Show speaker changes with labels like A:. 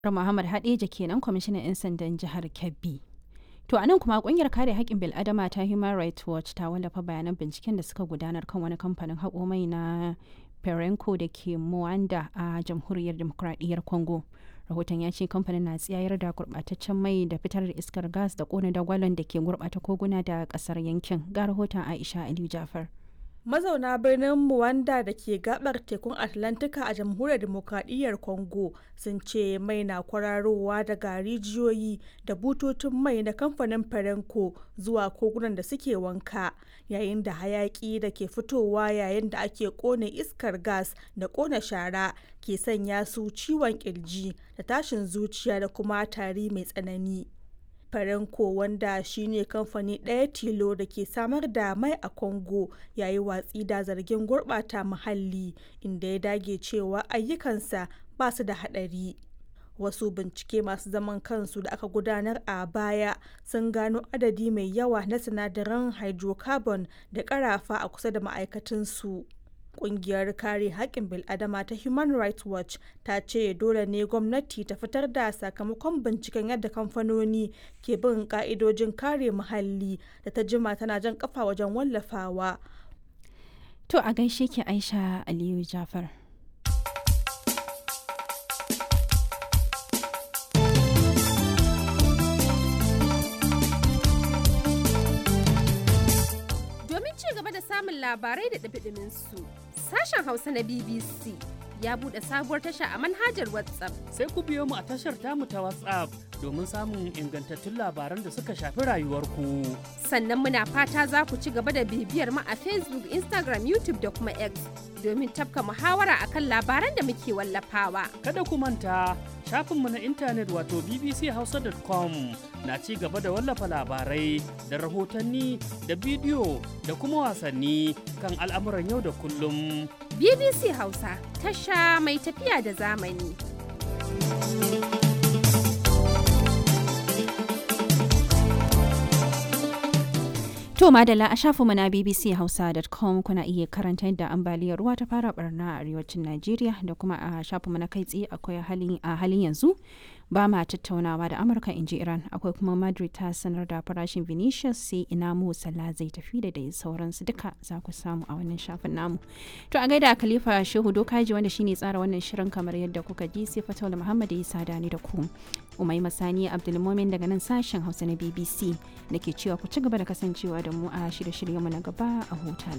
A: Muhammad Hadeja kenan kwamishinan 'yan sandan jihar Kebbi. To a nan kuma kungiyar kare haƙƙin bil'adama ta Human Rights Watch ta wallafa bayanan binciken da suka gudanar kan wani kamfanin haƙo mai na Perenco da ke Muanda a jamhuriyar demokradiyyar Congo. Rahoton ya ce kamfanin na tsayar da gurɓataccen mai da fitar da iskar gas da ƙona dagwalon da ke gurɓata koguna da ƙasar yankin. Ga rahoton Aisha Aliyu Jafar.
B: mazauna birnin Muwanda da ke gabar tekun Atlantika a jamhuriyar demokradiyyar Congo sun ce mai na kwararowa daga rijiyoyi da bututun mai na kamfanin Perenco zuwa kogunan da suke wanka yayin da hayaki da ke fitowa yayin da ake kone iskar gas da kone shara ke sanya su ciwon kirji da tashin zuciya da kuma tari mai tsanani. Perenco wanda shine kamfani ɗaya tilo da ke samar da mai a Congo yayi watsi da zargin gurɓata muhalli inda ya dage cewa ayyukansa ba su da haɗari. Wasu bincike masu zaman kansu da aka gudanar a baya sun gano adadi mai yawa na sinadaran hydrocarbon da ƙarafa a kusa da ma'aikatansu. Kungiyar kare haƙƙin bil'adama ta Human Rights Watch ta ce dole ne gwamnati ta fitar da sakamakon binciken yadda kamfanoni ke bin ƙa'idojin kare muhalli da ta jima tana jan kafa wajen wallafawa.
A: To a gaishe ki Aisha Aliyu Jafar.
C: Domin ci gaba da samun labarai da ɗabiɗimin su, sashen Hausa na BBC ya buɗe sabuwar tasha a manhajar WhatsApp.
D: Sai ku biyo mu a tashar tamu ta WhatsApp domin samun ingantattun labaran da suka shafi rayuwarku.
C: Sannan muna fata za ku ci gaba da bibiyar mu a Facebook, Instagram, YouTube da kuma X domin tafka muhawara akan labaran da muke wallafawa.
D: Kada ku manta shafinmu na intanet wato bbchausa.com na ci gaba da wallafa labarai da rahotanni da bidiyo da kuma wasanni kan al'amuran yau da kullum.
C: BBC Hausa tasha mai tafiya da zamani.
A: To madalla a shafinmu na bbchausa.com kuna iya karanta yadda ambaliyar ruwa ta fara barna a arewacin Najeriya da kuma a shafinmu na kai tsaye akwai a halin yanzu ba ma tattaunawa da Amurka in ji Iran akwai kuma Madrid ta sanar da farashin Vinicius sai ina mu Salah zai tafi da dai sauransu duka za ku samu a wannan shafin namu. To a gaida Khalifa Shehu Dokaji wanda shine tsara wannan shirin kamar yadda kuka ji sai Fatawul Muhammad ya sada ni da ku. Umai Masani Abdulmumin daga nan sashen Hausa na BBC da ke cewa ku ci gaba da kasancewa da mu a shirye-shiryenmu na gaba a huta